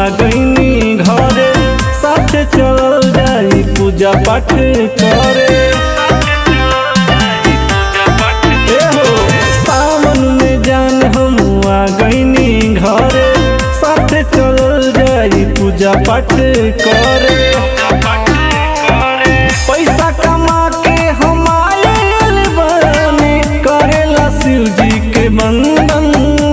गईनी घरे साथे चल जाई पूजा पाठ करे ए हो सावन में जान हम आ गईनी घरे साथे चल जाई पूजा पाठ करे पैसा कमा के हम आयल बानी करेला शिव जी के बंदन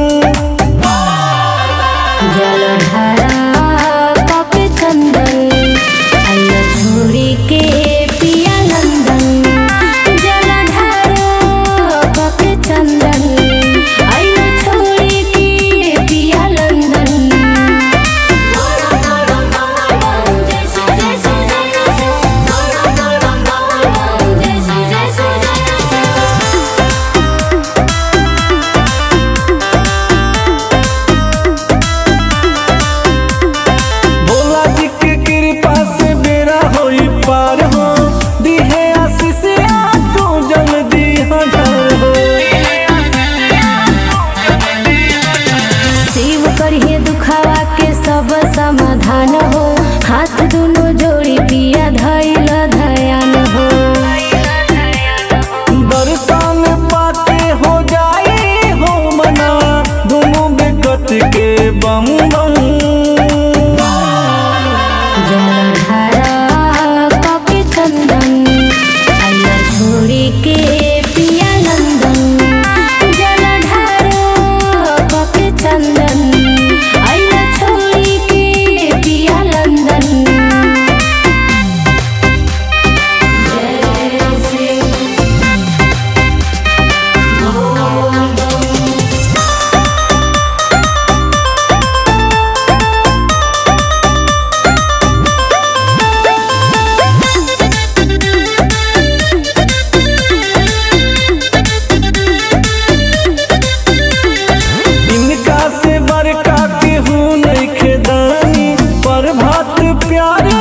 जलधारा कप चंदन आइया छोड़ी के पिया नंदन जलधारा कप चंदन आइया छोड़ी के पिया नंदन भोला जी के कृपा से बेरा होई पार हो दिहे आशीष आपको जल्दी हटार हो शिव करिए दुखावा के सब समाधान हो हाथ दोनों जोड़ी पिया धैल धयान हो दर्शन पाके हो जाए हो मना दोनों बेकत के बम बम जलधारा कपि चंदन आइया छोड़ी के पिया नंदन जलधारा कपि चंदन आइया छोड़ी के पिया नंदन जय सिंह इनका से बड़का केहू नहीं खेदानी पर भात प्यार